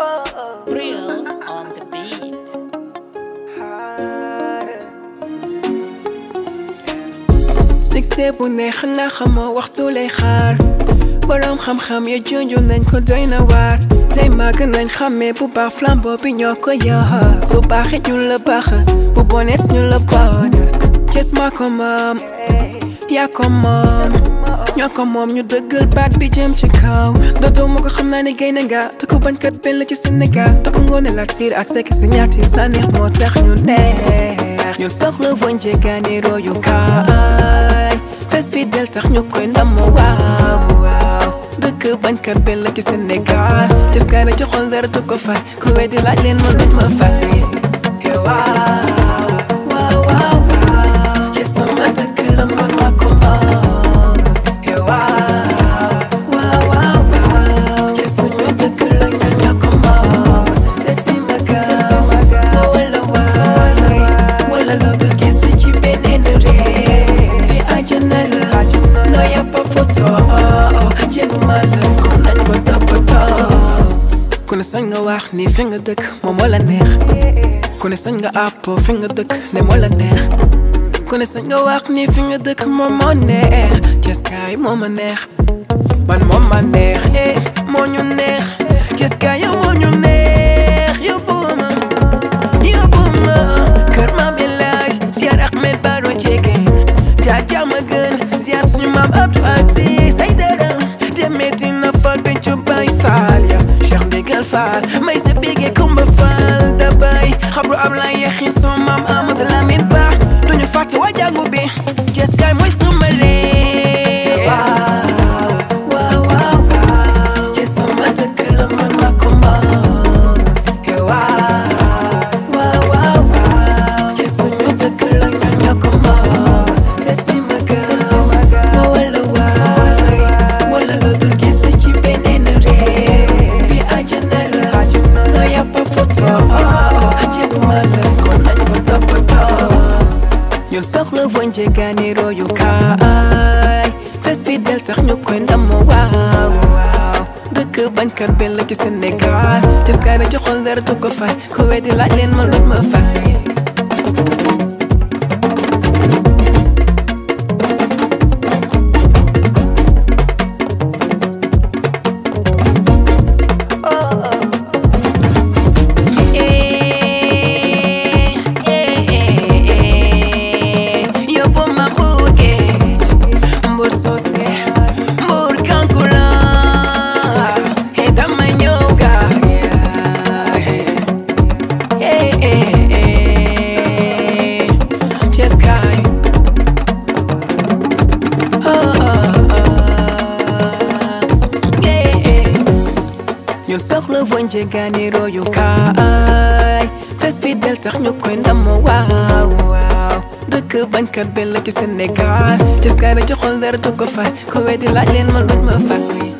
Real on the beat. succès bu neex na xamoo waxtu lay xaar boroom xam-xam ya junju nañ ko doy na waar tey màgg nañ xàmmee bu baax flambeau bi ñoo ko yor su baaxee ñu la baax bu bonet ñu la bon Cees maa ko moom yaa ko moom ñoo ko moom ñu dëggal baat bi jëm ci kaw dootoo ma ko xam naa ne gay na nga te ku bañkat benn la ci Sénégal te ku ngoone la tiir ak sekk si ñaati sa neex moo tax ñu neex ñun soxla woon jéggaani royu kaay fes fi del tax ñu koy ndam waaw waaw dëkk bañkat benn la ci Sénégal Cees kaay na ci xol dara du ko fay ku weddi laaj leen ma duñ ma fay waaw waaw waaw waaw Cees sama dëkk la man maa ko moom waaw waaw waaw waaw Cees suñu dëkk la ñun ñoo ko moom c'est si ma gaaw wala waay wala loo dul gis ci beneen réew fi àjjana la noo yàppa photo jéema la kon nañ ko toppatoo ku ne sañ nga wax ni fi nga dëkk moom moo la neex ku ne sañ nga àpp fi nga dëkk ne moo la neex ku ne sañ nga wax ni fi nga dëkk moom moo neex Cees kaay moo ma neex man moom ma neex eh moo ñu neex Cees kaay yow moo ñu neex yóbbu ma yóbbu ma kër maam El Hadj ziar Ahmed Baro Jege jaar jàmm gën ziar suñu maam Abdou Aziz ay dara demee dina fal pencu bay faal ya Cheikh Ndigal Fall may sa bégee Kumba Fall da bay xabru Ablaye yaxin sama maam Amadou Lamine Ba duñu fàtte waa jàngu bi Cees kaay mooy sama réew waaw waaw waaw waaw Cees sama dëkk la man maa ko moom waaw waaw waaw waaw Cees suñu dëkk la ñun ñoo ko moom c'est si ma gaaw ma wala waay wala loo dul gis ci beneen réew fi àjjana la noo yàppa photo jéem ma la kon nañ ko toppatoo ñun soxla woon jéggaani royu kaay fes fi del tax ñu koy ndam waaw waaw dëkk bañkat benn la ci Sénégal Cees kaay na ci xol dara du ko fay ku weddi laaj leen ma luñ ma fay yóbbu ma Mbour géej Mbour sose Mbour kankuran he dama ñëw gaay Cees kaay ñun soxla woon jéggaani royu kaay fes fi del tax ñu koy ndam waaw waaw dëkk bañkat benn la ci Sénégal Cees kaay na ci xol dara du ko fay ko weddi laaj leen ma luñ ma fay